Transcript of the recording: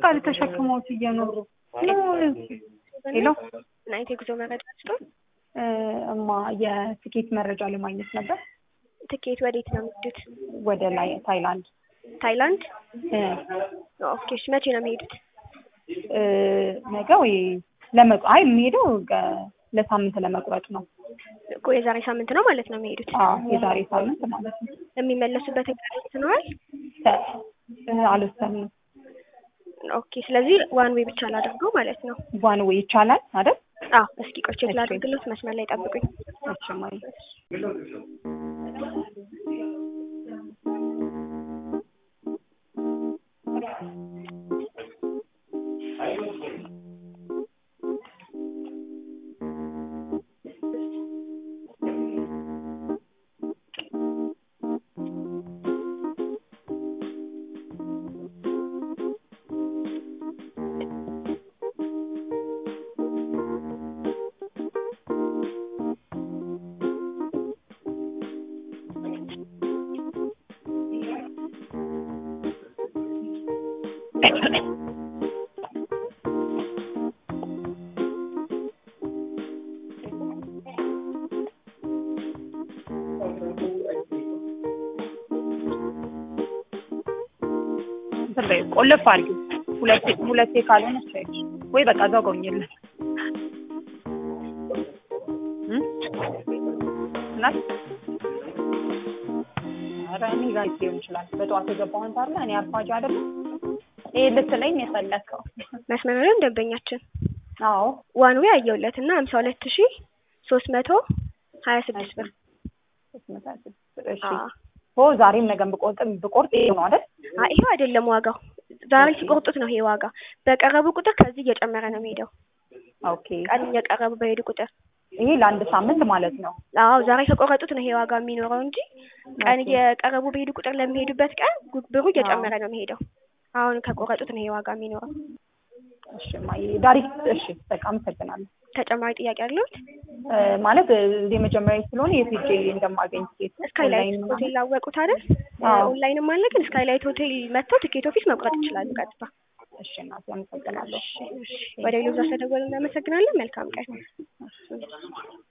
ያስታውቃል ተሸክመውት እየኖሩ ሄሎ ናይት የጉዞ መረጃ ስጦት እ እማ የትኬት መረጃ ለማግኘት ነበር ትኬት ወዴት ነው የሚሄዱት? ወደ ላይ ታይላንድ ታይላንድ። እ ኦኬ እሺ፣ መቼ ነው የሚሄዱት? እ ነገ ወይ ለመቁ አይ የሚሄደው ገ- ለሳምንት ለመቁረጥ ነው። እኮ የዛሬ ሳምንት ነው ማለት ነው የሚሄዱት። አዎ የዛሬ ሳምንት ማለት ነው። የሚመለሱበት ቀን ወስነዋል? ተ- እ አልወሰንም። ኦኬ ስለዚህ ዋን ዌይ ብቻ ላድርገው ማለት ነው። ዋን ዌይ ይቻላል አይደል? አዎ እስኪ ቆይ ቼክ እሺ። ላድርግሎት፣ መስመር ላይ ጠብቁኝ። እሺ ማይ እንትን በይ ቆልፍ አድርጊው። ሁለቴ ሁለቴ ካልሆነ ቻይች ወይ በቃ እዛው ገውኝልን እናት ኧረ እኔ ጋር ሊሆን ይችላል። በጠዋት የገባውን ታለ እኔ አርፋጅ አይደለም ይሄ ልትለኝ የፈለግከው? መስመር ላይ ደንበኛችን አዎ ዋን ዌይ አየሁለት እና ሀምሳ ሁለት ሺ ሶስት መቶ ሀያ ስድስት ብር እሺ አዎ። ኦ ዛሬም ነገም ብቆርጥ ብቆርጥ ይሄ ነው አይደል? አይ ይሄው አይደለም ዋጋው። ዛሬ ሲቆርጡት ነው ይሄ ዋጋ። በቀረቡ ቁጥር ከዚህ እየጨመረ ነው የሚሄደው። ኦኬ ቀን እየቀረቡ በሄዱ ቁጥር ይሄ ለአንድ ሳምንት ማለት ነው። አዎ ዛሬ ከቆረጡት ነው ይሄ ዋጋ የሚኖረው እንጂ ቀን ኦኬ። እየቀረቡ በሄዱ ቁጥር ለሚሄዱበት ቀን ጉ- ብሩ እየጨመረ ነው የሚሄደው። አሁን ከቆረጡት ነው ይሄ ዋጋ የሚኖረው። እሺ ማይ ዳይሬክት እሺ በቃ አመሰግናለሁ። ተጨማሪ ጥያቄ አለዎት? እ ማለት እ የመጀመሪያ ስለሆነ የት ሄጄ እንደማገኝ ቲኬት ስካይላይት ኦንላይን ምናምን? ሆቴል ላወቁት አይደል? አዎ። ኦንላይንም አለ ግን ስካይላይት ሆቴል መጥተው ትኬት ኦፊስ መቁረጥ ይችላሉ ቀጥታ። እሺ እናቴ አመሰግናለሁ። ወደ ሌሎች አስተደወሉ እናመሰግናለን። መልካም ቀን።